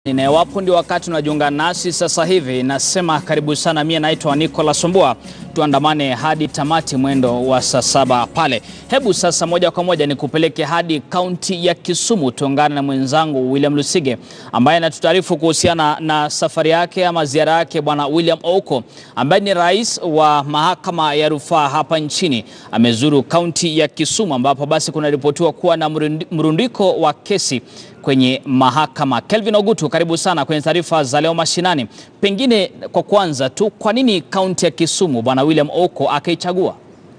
Na iwapo ndio wakati unajiunga nasi sasa hivi, nasema karibu sana. Mie naitwa Nicolas Sombua, tuandamane hadi tamati mwendo wa saa saba pale. Hebu sasa moja kwa moja nikupeleke hadi kaunti ya Kisumu, tuungane na mwenzangu William Lusige ambaye anatutaarifu kuhusiana na safari yake ama ziara yake Bwana William Ouko ambaye ni rais wa mahakama ya rufaa hapa nchini. Amezuru kaunti ya Kisumu ambapo basi kunaripotiwa kuwa na mrundiko wa kesi kwenye mahakama. Kelvin Ogutu, karibu sana kwenye taarifa za leo mashinani. Pengine kwa kwanza tu, kwa nini kaunti ya Kisumu bwana William Ouko akaichagua?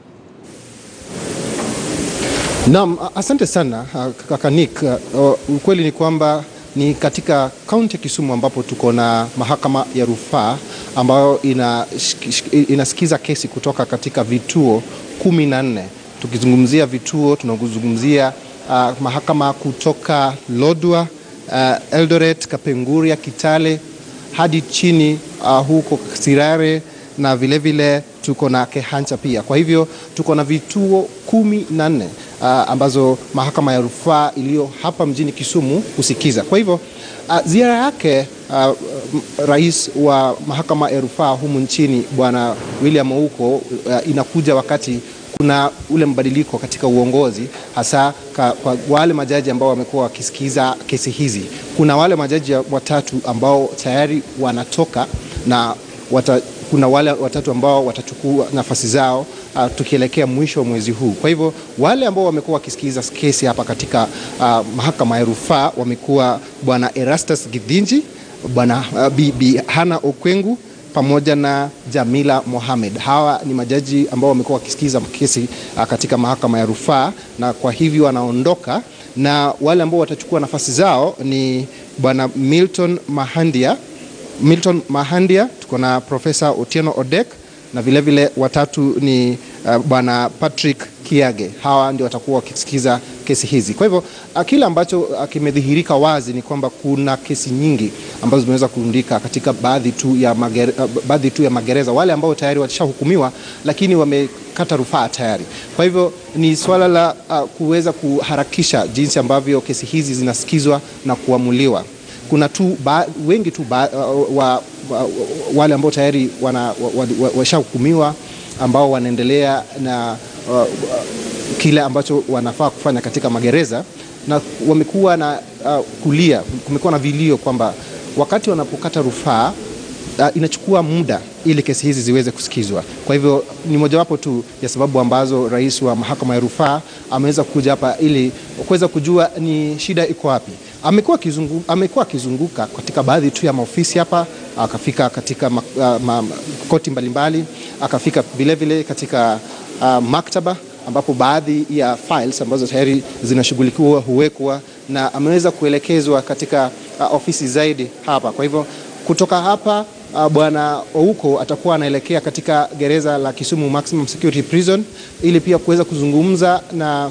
Naam, asante sana kaka Nick. Uh, ukweli ni kwamba ni katika kaunti ya Kisumu ambapo tuko na mahakama ya rufaa ambayo ina, inasikiza kesi kutoka katika vituo kumi na nne. Tukizungumzia vituo tunazungumzia Uh, mahakama kutoka Lodwar, uh, Eldoret, Kapenguria, Kitale hadi chini uh, huko Sirare na vilevile vile, tuko na Kehancha pia. Kwa hivyo tuko na vituo kumi na nne uh, ambazo mahakama ya rufaa iliyo hapa mjini Kisumu husikiza. Kwa hivyo uh, ziara yake uh, rais wa mahakama ya rufaa humu nchini Bwana William Ouko uh, inakuja wakati kuna ule mbadiliko katika uongozi hasa ka, kwa wale majaji ambao wamekuwa wakisikiza kesi hizi. Kuna wale majaji watatu ambao tayari wanatoka na wata, kuna wale watatu ambao watachukua nafasi zao uh, tukielekea mwisho wa mwezi huu. Kwa hivyo wale ambao wamekuwa wakisikiza kesi hapa katika uh, mahakama ya rufaa wamekuwa bwana Erastus Githinji, bwana uh, Bibi Hana Okwengu pamoja na Jamila Mohamed. Hawa ni majaji ambao wamekuwa wakisikiza kesi katika mahakama ya rufaa, na kwa hivyo wanaondoka, na wale ambao watachukua nafasi zao ni bwana Milton Mahandia, Milton Mahandia, tuko na Profesa Otieno Odek na vilevile vile watatu ni uh, bwana Patrick Kiage. Hawa ndio watakuwa wakisikiza kesi hizi. Kwa hivyo kile ambacho kimedhihirika wazi ni kwamba kuna kesi nyingi ambazo zimeweza kurundika katika baadhi tu ya magere, baadhi tu ya magereza, wale ambao tayari washahukumiwa lakini wamekata rufaa tayari. Kwa hivyo ni swala la uh, kuweza kuharakisha jinsi ambavyo kesi hizi zinasikizwa na kuamuliwa. Kuna tu ba, wengi tu ba, uh, wa, wa, wale ambao tayari washahukumiwa wa, wa, wa ambao wanaendelea na uh, kile ambacho wanafaa kufanya katika magereza na wamekuwa na uh, kulia, kumekuwa na vilio kwamba wakati wanapokata rufaa uh, inachukua muda ili kesi hizi ziweze kusikizwa. Kwa hivyo ni mojawapo tu ya sababu ambazo rais wa mahakama ya rufaa ameweza kuja hapa ili kuweza kujua ni shida iko wapi. Amekuwa akizungu, amekuwa akizunguka katika baadhi tu ya maofisi hapa, akafika katika ma, uh, ma, koti mbalimbali, akafika vilevile katika uh, maktaba ambapo baadhi ya files ambazo tayari zinashughulikiwa huwekwa na ameweza kuelekezwa katika uh, ofisi zaidi hapa. Kwa hivyo kutoka hapa uh, bwana Ouko atakuwa anaelekea katika gereza la Kisumu Maximum Security Prison ili pia kuweza kuzungumza na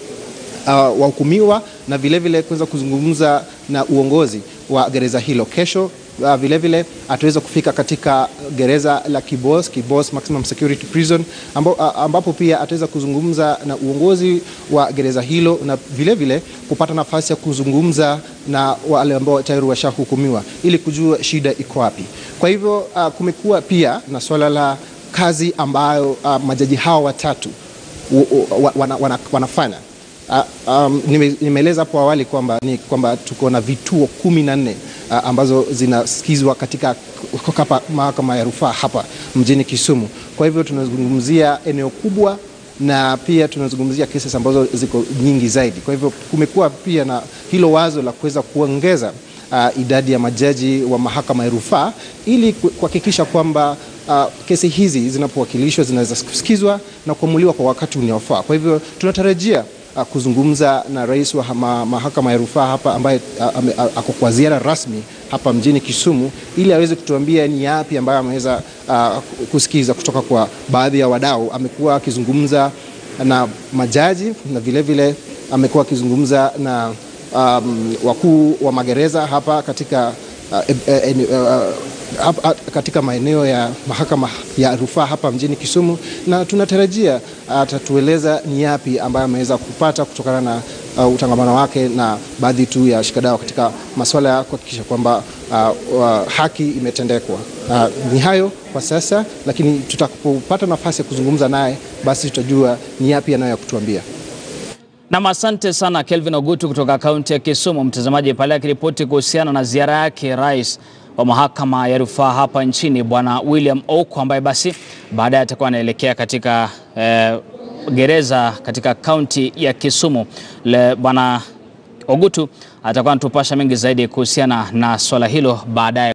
uh, wahukumiwa na vilevile kuweza kuzungumza na uongozi wa gereza hilo. Kesho Uh, vilevile ataweza kufika katika gereza la Kibos, Kibos Maximum Security Prison ambo, uh, ambapo pia ataweza kuzungumza na uongozi wa gereza hilo na vilevile kupata nafasi ya kuzungumza na wale ambao tayari washahukumiwa ili kujua shida iko wapi. Kwa hivyo uh, kumekuwa pia na swala la kazi ambayo uh, majaji hao watatu wana, wana, wanafanya Uh, um, nimeeleza hapo awali kwamba ni kwamba tuko na vituo kumi na nne uh, ambazo zinasikizwa katika mahakama ya rufaa hapa mjini Kisumu. Kwa hivyo tunazungumzia eneo kubwa na pia tunazungumzia kesi ambazo ziko nyingi zaidi. Kwa hivyo kumekuwa pia na hilo wazo la kuweza kuongeza uh, idadi ya majaji wa mahakama ya rufaa ili kuhakikisha kwamba uh, kesi hizi zinapowakilishwa zinaweza kusikizwa na kuamuliwa kwa wakati unaofaa. Kwa hivyo tunatarajia Uh, kuzungumza na rais wa ma, mahakama ya rufaa hapa ambaye uh, ako kwa ziara rasmi hapa mjini Kisumu ili aweze kutuambia ni yapi ambayo ameweza uh, kusikiza kutoka kwa baadhi ya wadau. Amekuwa akizungumza na majaji na vilevile amekuwa akizungumza na um, wakuu wa magereza hapa katika uh, uh, uh, hapa, katika maeneo ya mahakama ya rufaa hapa mjini Kisumu, na tunatarajia atatueleza ni yapi ambayo ameweza kupata kutokana na uh, utangamano wake na baadhi tu ya shikadau katika masuala ya kuhakikisha kwamba uh, uh, haki imetendekwa. Uh, ni hayo kwa sasa, lakini tutakapopata nafasi ya kuzungumza naye, basi tutajua ni yapi anayo ya kutuambia. Nam, asante sana Kelvin Ogutu kutoka kaunti ya Kisumu. Mtazamaji pale akiripoti kuhusiana na ziara yake rais wa mahakama ya rufaa hapa nchini Bwana William Ouko ambaye basi baadaye atakuwa anaelekea katika eh, gereza katika kaunti ya Kisumu. Le Bwana Ogutu atakuwa anatupasha mengi zaidi kuhusiana na swala hilo baadaye.